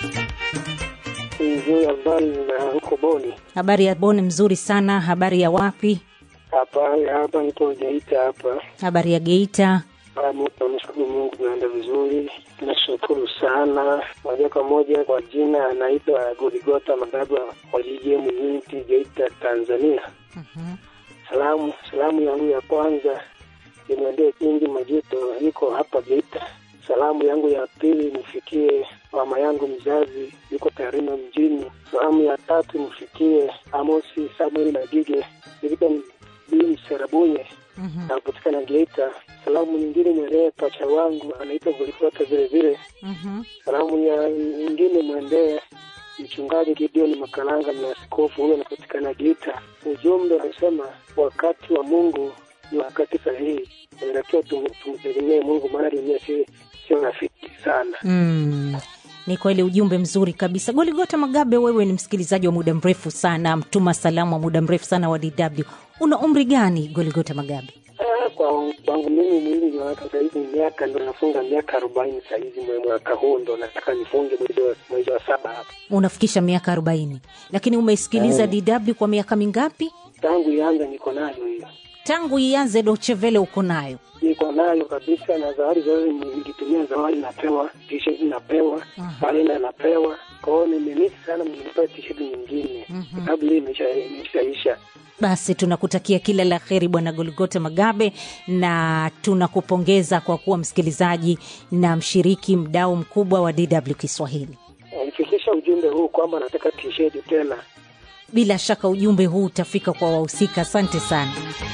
Nzuri, habari na huko Boni? Habari ya Boni mzuri sana. Habari ya wapi? Hapa hapa niko Geita hapa. Habari ya Geita. Namshukuru Mungu, naenda vizuri, nashukuru sana. Moja kwa moja kwa jina anaitwa Goligota Magaba wa JJM Unity Geita, Tanzania. Salamu salamu yangu ya kwanza imwendee Kingi Majuto, yuko hapa Geita. Salamu yangu ya pili nifikie mama yangu mzazi yuko Tarime mjini. Salamu ya tatu nifikie Amosi Samuel Nagige Victor Bin Serabunye napatikana Geita. Salamu nyingine mwendee pacha wangu anaitwa Goligota vile vile. Salamu ya nyingine mwendee mchungaji Gideon Makalanga na askofu huyo anapatikana Geita. Ujumbe unasema wakati wa Mungu ni wakati sahihi, inatakiwa tum- tumtegemee Mungu, maana dunia si sio rafiki sana. Mm. Ni kweli ujumbe mzuri kabisa. Goligota Magabe, wewe ni msikilizaji wa muda mrefu sana, mtuma salamu wa muda mrefu sana wa DW. Una umri gani Goligota Magabe? Ah, kwa kwangu mimi mwili wa sasa hivi miaka ndo nafunga miaka arobaini sahizi, mwe mwaka huu ndo nataka nifunge mwezi wa mwezi wa saba hapa. Unafikisha miaka arobaini, lakini umeisikiliza DW kwa miaka mingapi? Tangu ianza niko nayo hiyo, Tangu ianze Dochevele uko nayo? niko nayo kabisa, na zawadi zote nikitumia zawadi napewa, t-shirt napewa, kalenda napewa. Kwa hiyo nimemisi sana, mnipewa t-shirt nyingine sababu hii imesha- imeshaisha. Basi tunakutakia kila la heri Bwana Goligota Magabe, na tunakupongeza kwa kuwa msikilizaji na mshiriki mdau mkubwa wa DW Kiswahili. Nifikisha ujumbe huu kwamba nataka t-shirt tena. Bila shaka ujumbe huu utafika kwa wahusika. Asante sana.